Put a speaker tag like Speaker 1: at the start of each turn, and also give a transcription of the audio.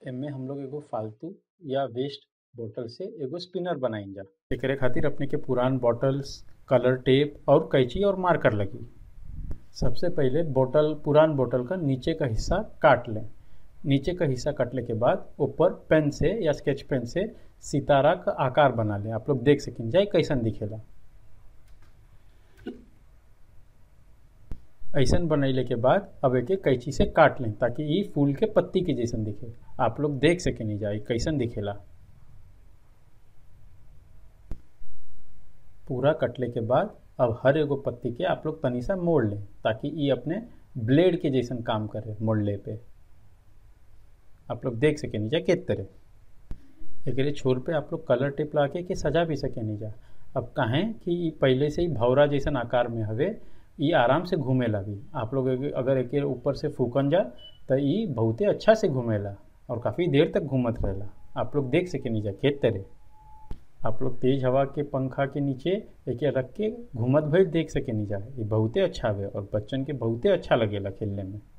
Speaker 1: एमे हम लोग एगो फालतू या वेस्ट बोतल से एगो स्पिनर बनाइल एकरे खातिर अपने के पुरान बॉटल्स कलर टेप और कैंची और मार्कर लगी सबसे पहिले बोतल पुरान बोतल का नीचे का हिस्सा काट लें नीचे का हिस्सा कटले के बाद ऊपर पेन से या स्केच पेन से सितारा का आकार बना लें आप लोग देख सकें जाए कैसन दिखेला ऐसन बनैले के बाद अब एके कैंची से काट लें ताकि ये फूल के पत्ती के जैसन दिखे आप लोग देख सके नहीं जाए कैसन दिखेला पूरा कटले के बाद अब हर एगो पत्ती के आप लोग तनी सा मोड़ लें ताकि ये अपने ब्लेड के जैसन काम करे मोड़ले पे आप लोग देख सके नहीं जा किस तरह एक छोर पे आप लोग कलर टिप ला के सजा भी सके नहीं जा अब कहें कि ये पहले से ही भौरा जैसन आकार में हवे ये आराम से घूमेला भी आप लोग अगर एक ऊपर से फूकन जा तो ये बहुते अच्छा से घूमेला और काफ़ी देर तक घूमत रहेला आप लोग देख सके नहीं जा खेत तरह आप लोग तेज हवा के पंखा के नीचे एक रख के घूमत भर देख सके नहीं जा ये बहुते अच्छा हवे और बच्चन के बहुते अच्छा लगेला खेलने में